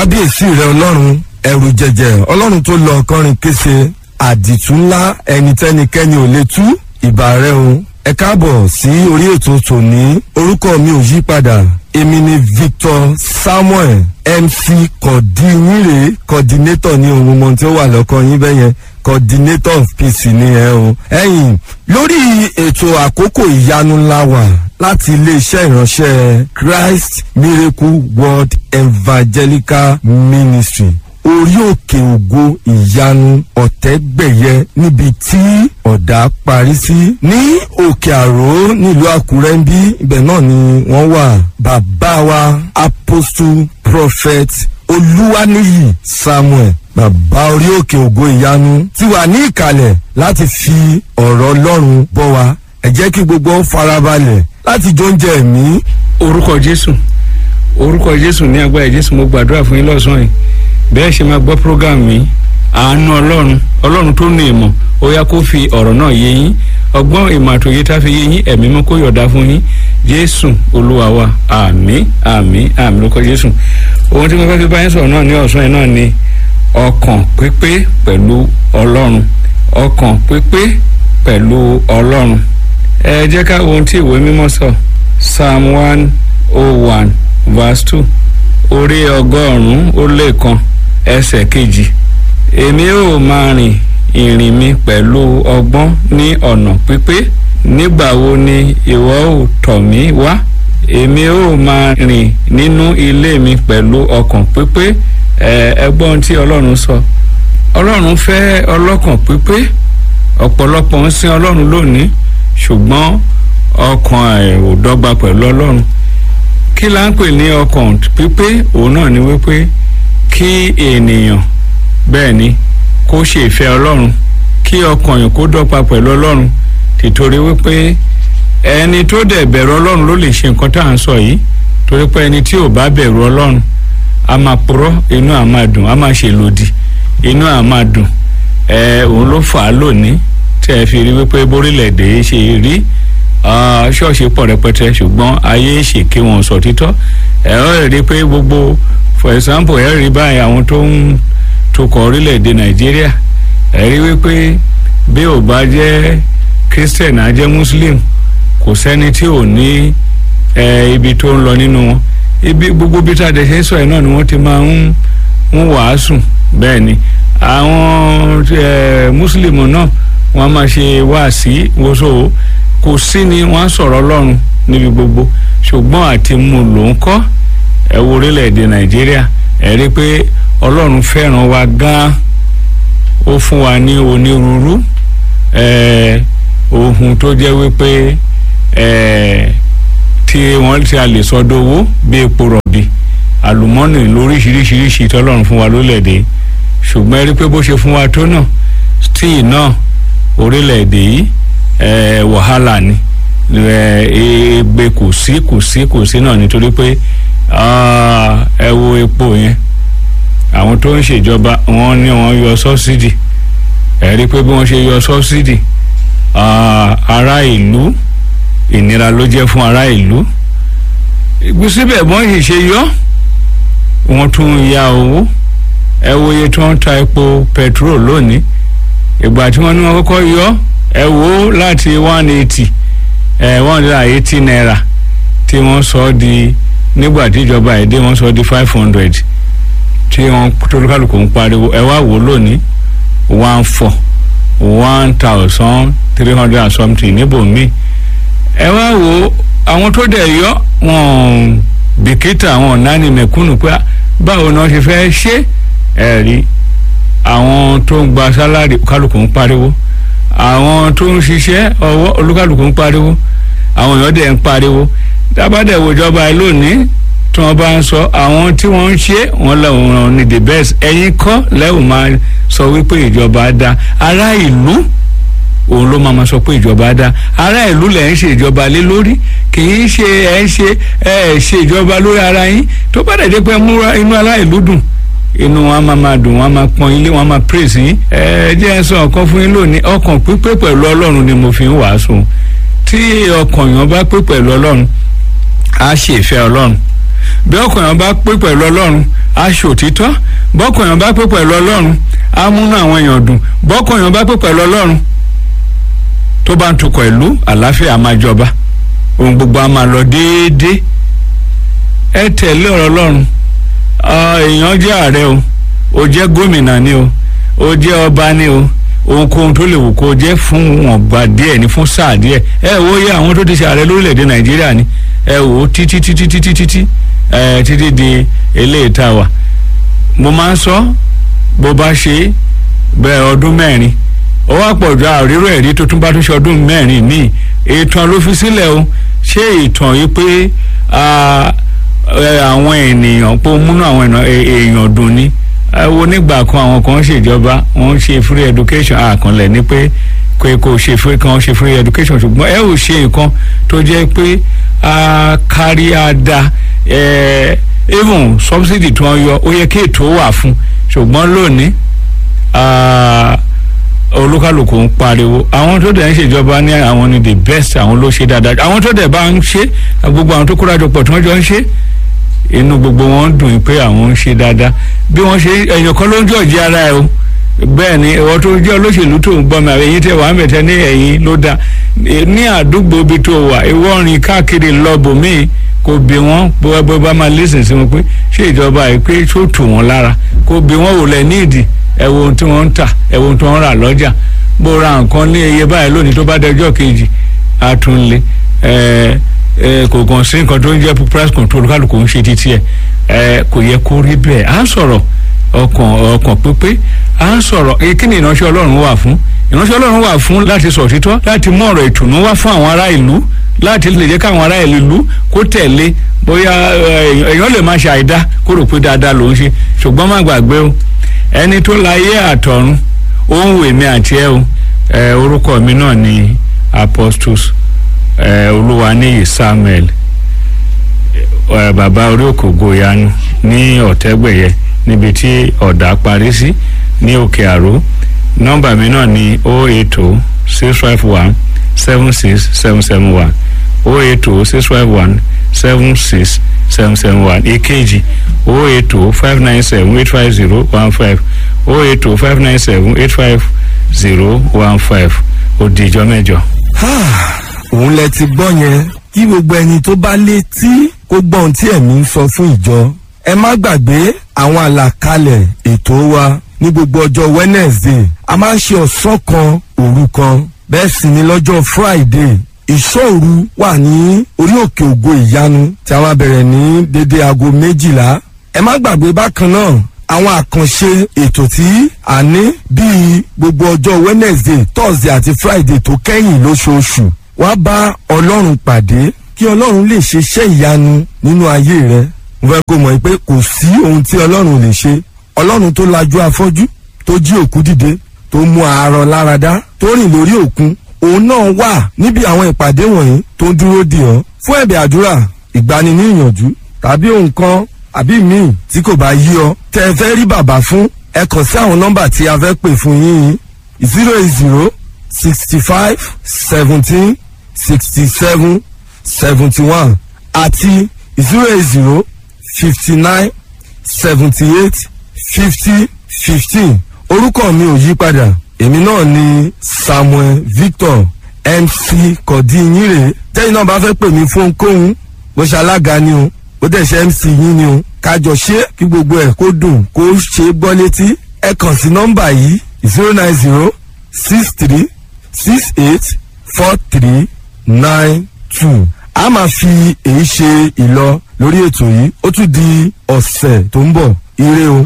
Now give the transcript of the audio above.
kábíyèsí rẹ ọlọ́run ẹ̀rù jẹ̀jẹ̀ ọlọ́run tó lọ ọkọrin kése àdìtú ńlá ẹni tẹ́nikẹ́ni ò lè tú ìbà rẹ o ẹ káàbọ̀ sí orí ètò tòní orúkọ mi ò yí padà èmi ni victor samuel mc kọ̀dínyìnrè coordinator ní ohun mọ̀ tí ó wà lọ́kọ yín bẹ́yẹn coordinator of peace ni ẹ o. ẹ̀yin lórí ètò àkókò ìyanu ńlá wà láti iléeṣẹ́ ìránṣẹ́ christ miracle world evangelical ministry orí òkè ògo ìyanu ọ̀tẹ́gbẹ̀yẹ níbi tí ọ̀dà parí sí. ní òkè àró nílùú àkúrẹ́ ń bí ibẹ̀ náà ni wọ́n wà bàbá wa apostle prophet olúwaníyì samuel bàbá orí òkè ògo ìyanu ti wà ní ìkàlẹ̀ láti fi ọ̀rọ̀ ọlọ́run bọ́ wa ẹ jẹ́ kí gbogbo farabalẹ̀ láti jọ oúnjẹ ẹ̀mí. orúkọ jésù orúkọ jésù ní agbára jésù mo gbàdúrà fún yín lọ́sàn-án yìí bẹ́ẹ̀ ṣe máa gbọ́ program mi àánú ọlọ́run ọlọ́run tó ní ìmọ̀ ó yá kó fi ọ̀rọ̀ náà yé yín ọgbọ́n ìmọ̀ àtòyé tá a fi yé yín ẹ̀mí mọ́ kó yọ̀dá fún yín jésù olúwa wa àmì àmì àmì lórúkọ jésù ohun tí mo fẹ́ fi bá yín sọ̀rọ̀ náà ní ọ̀sán yìí náà ni ọkàn pípé pẹ̀lú ọlọ́run ọkàn pípé pẹ̀lú ọlọ́run ẹ jẹ́ ká wo ohun tí ìwé mímọ́ sọ psalm one oh one verse two orí ọgọ́rùn-ún ó lé kan ẹsẹ̀ kejì èmi ò máa rìn ìrìn mi pẹ̀lú ọgbọ́n ní ọ̀nà pípé nígbà wo ni ìwọ ò tọ̀ mí wá èmi ò máa rìn nínú ilé mi pẹ̀lú ọkàn pípé ẹgbọ́n tí ọlọ́run sọ ọlọ́run fẹ́ ọlọ́kàn pípé ọ̀pọ̀lọpọ̀ ń sin ọlọ́run lónìí ṣùgbọ́n ọkàn ẹ̀ ò dọ́gba pẹ̀lú ọlọ́run kí la ń pè ní ọkàn pípé òun náà ni wípé kí ènìyàn bẹ́ẹ̀ ni kó ṣe ìfẹ́ ọlọ́run kí ọkàn yìí kó dọ́gba pẹ̀lú ọlọ́run tìtorí wípé ẹni tó dẹ̀ bẹ̀rù ọlọ́run ló lè ṣe nǹkan tá à ń sọ yìí torí pé ẹni tí ò bá bẹ̀rù ọlọ́run a máa purọ́ inú à máa dùn a máa ṣe lòdì inú à máa dùn ẹ òun ló fà á lónìí tí ẹ fi rí wípé bórílẹ̀-èdè ṣe rí ṣọ́ọ̀ṣì pọ̀ rẹpẹtẹ ṣùgbọ́n ayé ṣèké wọn sọ títọ́ ẹ ó rí pé gbogbo for example ẹ rí báyìí àwọn tó ń tukọ̀ orílẹ̀-èdè nàìjíríà ẹ rí wípé bí ò bá jẹ́ christian á jẹ́ muslim kò sẹ́ni tí ò ní ibi tó ń lọ nínú wọn ibi gbogbo bí tá a dẹ̀ ṣe sọ yìí náà ni wọ́n ti máa ń ń wàásù bẹ́ẹ̀ ni àwọn muslim náà wọ́n máa ṣe wáàsí wọ́sọ̀ kò sí ni wọ́n á sọ̀rọ̀ ọlọ́run níbi gbogbo ṣùgbọ́n àti mú ló ń kọ́ ẹ wo orílẹ̀-èdè nàìjíríà ẹ rí i pé ọlọ́run fẹ́ràn wa gan-an ó fún wa ní onírúurú ohun tó jẹ́ wípé tí wọ́n ti a lè sọ dowó bí epo rọ̀bì àlùmọ́nì lóríṣiríṣiríṣi tọ́lọ́run fún wa lólẹ̀dẹ̀ ṣùgbọ́n ẹ rí i pé bó ṣe fún wa tó náà stíì náà orílẹ̀-èdè yìí wàhálà ni egbe kò sí kò sí kò sí náà nítorí pé ẹ wo epo yẹn àwọn tó ń ṣèjọba wọn ní wọn yọ sọ́sídì ẹ rí i pé bí wọ́n ṣe yọ sọ́sídì ará ìlú ìnira ló jẹ́ fún ará ìlú síbẹ̀ bọ́n yìí ṣe yọ wọ́n tún ya owó ẹ wo iye tí wọ́n ń ta epo petrol lónìí ìgbà tí wọ́n ní wọ́n kọ́kọ́ yọ ẹ wo láti one eighty ẹ one hundred and eighty naira tí wọ́n sọ di nígbà tí ìjọba èdè wọ́n sọ di five hundred tí wọ́n tolúkàlùkù ń pariwo ẹ wá wò lónìí one four one thousand three hundred and something níbòmí ẹ wá wo àwọn tó dẹ̀ yọ wọn bìkítà wọn náni mẹ̀kúnnù pé báwo ni wọ́n ṣe fẹ́ ṣe ẹ rí àwọn tó ń gba sálárì kálukú ń pariwo àwọn tó ń ṣiṣẹ́ ọwọ́ olúkálùkù ń pariwo àwọn èèyàn dẹ̀ ń pariwo dábàdẹ̀ wòjọba ẹ lónìí tí wọ́n bá ń sọ àwọn tí wọ́n ń ṣe wọ́n lọ́wọ́ ní the best ẹ̀yin kọ́ lẹ́wọ̀n máa sọ wípé ìjọba dá ará ìlú òun ló máa sọ pé ìjọba dá ará ìlú lẹ̀ ń ṣe ìjọba lé lórí kì í ṣe ẹ̀ ń ṣe ẹ̀ ṣe ìjọba lórí ara yín tó bá dẹ̀ dé pé múra inú ará ìlú dùn inú wọn máa máa dùn wọn máa pọn ilé wọn máa praise yín ẹ jẹ́ ẹ sọ ọ̀kan fún yín lónìí ọkàn pípé pẹ̀lú ọlọ́run ni mo fi ń wàásù tí ọkàn yẹn bá pé pẹ̀lú ọlọ́run á ṣe ìfẹ́ ọlọ́run bí ọkàn yẹn bá pé pẹ̀lú ọlọ́run aṣòtítọ́ bọ́kọ̀ èèyàn bá pé pẹ̀lú ọlọ́run á múnú àwọn èèyàn dùn bọ́kọ̀ èèyàn bá pé pẹ̀lú ọlọ́run tó bá ń tukọ̀ ìlú àlàáfíà máa jọba ohun gbogbo á máa lọ déédéé ẹ tẹ̀lé ọ̀rọ̀ ọlọ́run èèyàn jẹ́ ààrẹ o ó jẹ́ gómìnà ni o ó jẹ́ ọba ni o ohunkóhun tó lè wù kó jẹ́ fún wọn gbà díẹ̀ ní fún sáà díẹ̀ ẹ wo yẹ àwọn tó ti ṣe ààrẹ lórílẹ̀‐èdè nàìjíríà ni ẹ wò ó títí títí títí títí ẹ títí di eléyìí tá a wà mo máa ń sọ bó bá ṣe bẹ́ẹ̀ ọdún mẹ́rin ó wá pọ̀ ju àrírò ẹ̀rí tó tún bá tún ṣe ọdún mẹ́rin míì ìtàn ló fi sílẹ̀ o ṣé ìtàn yìí pé àwọn ènìyàn pé ó múnú àwọn èèyàn dùn ni wo nígbà kan àwọn kan ṣèjọba wọn ṣe free education àkànlẹ̀ ní pé pé kò ṣe free kan ṣe free education ṣùgbọ́n ẹ ò ṣe nǹkan tó jẹ́ pé kárí àdá even subsidy tí wọ́n yọ ó yẹ kí ètò wà fún ṣùgbọ́n lónìí olúkálùkù ń pariwo àwọn tó dẹ̀ ń ṣèjọba ní àwọn ni the best àwọn ló ṣe dáadáa àwọn tó dẹ̀ bá ń ṣe gbogbo àwọn tó kórajọ pọ̀ tí wọ́n jọ ń ṣe inú gbogbo wọn dùn pé àwọn ń ṣe dáadáa bí wọ́n ṣe ẹ̀yàn kan ló ń jọ̀jì ara ẹ̀ o bẹ́ẹ̀ ni ìwọ tó jẹ́ olóṣèlú tó ń gbọ́ mi àbẹ̀yìn tẹ̀ wàá mẹ̀tẹ́ ní ẹ̀yìn ló dáa ní àdúgbò ibi tó wà ìwọ rìn káàkiri lọ́bù míì kò bí wọ́n bó bá máa lẹ́sìn sí wọn pé ṣé ìjọba yìí pé tó tù wọ́n lára kò bí wọ́n wò lẹ̀ ní ìdí ẹ wo ohun tí wọ́n ń tà ẹ wo ohun tí wọ́n ń rà lọ́jà bó ra nǹkan ní iye báyìí lónìí tó bá dẹjọ́ kejì á tún lé ẹ̀ẹ́ kò kàn sí nǹkan tó ń jẹ́ price control kálukú ń ṣe títí ẹ̀ ẹ̀ kò yẹ kó rí bẹ́ẹ̀ à ń sọ̀rọ̀ ọkàn ọkàn pípé à ń sọ̀rọ̀ kí ni ìránṣẹ́ ọlọ́run wà fún ìránṣẹ́ ọlọ́run wà fún láti sọ òtítọ́ láti mú ọ̀rọ̀ ìtùnú wá fún àwọn ará ìlú láti lè jẹ́ káwọn ará ìlú kó tẹ̀lé bóyá èèyàn lè má ṣe àìdá kó rò pé dáadáa ló ń ṣe ṣùgbọ́n má gbàgbé o ẹni tó láyé àtọ̀run ó ń wò mí àti ẹ o orúkọ mi náà ni apostles olúwaníyì samuel bàbá orí òkè ògoyanu ní ọ̀tẹ́gbẹ̀yẹ níbi tí ọ̀dà parí sí ní òkè àró nọ́mbà mi náà ni o eight o six five one seven six seven seven one o eight o six five one seven six seven seven one èkejì o eight o five nine seven eight five zero one five o eight o five nine seven eight five zero one five ó di ìjọ mẹ́jọ. òun lẹ ti gbọ́ yẹn kí gbogbo ẹni tó bá létí kó gbọ́ ohun tí ẹ̀mí ń sọ fún ìjọ ẹ má gbàgbé àwọn àlàkalẹ̀ ètò wa ní gbogbo ọjọ́ wednesday a máa ń ṣe ọ̀sán kan òru kan bẹ́ẹ̀ sì ni lọ́jọ́ friday ìṣòru wà ní orí òkè ògo ìyanu tí a máa bẹ̀rẹ̀ ní dédé aago méjìlá ẹ má gbàgbé bákan náà àwọn àkànṣe ètò tí a ní bíi gbogbo ọjọ́ wednesday thursday àti friday tó kẹ́yìn lóṣooṣù wá bá ọlọ́run pàdé kí ọlọ́run lè ṣe iṣẹ́ ìyanu nínú ayé rẹ mo fẹ́ kó mọ̀ pé kò sí ohun tí ọlọ́run lè ṣe ọlọ́run tó lajú afọ́jú tó jí òkú dìde tó mú àárọ̀ láradá tó rìn lórí òkun òun náà wà níbi àwọn ìpàdé wọ̀nyí tó ń dúró dì ọ́ fún ẹ̀bẹ̀ àdúrà ìgbani ní ìyànjú tàbí ohun kan àbí míì tí kò bá yí ọ tẹ ẹ fẹ́ rí bàbá fún ẹ kàn sí àwọn nọ́mbà tí a fẹ́ pè fún yín zero eight zero sixty five seventeen sixty seven seventy one àti zero eight zero fifty nine seventy eight fifty fifteen orúkọ mi ò yí padà èmi náà ni samuel victor mc kọ̀dínyìnrè tẹ́yìn náà bá fẹ́ pè mí fún ohunkóhun bó ṣe alága ni o bó dẹ̀ ṣe mc yín ni o kájọ ṣe kí gbogbo ẹ̀ kó dùn kó ṣe é gbọ́ létí ẹ kàn sí nọ́mbà yìí zero nine zero six three six eight four three nine two a máa fi èyí ṣe ìlọ lórí ètò yìí ó tún di ọ̀sẹ̀ tó ń bọ̀ ire o.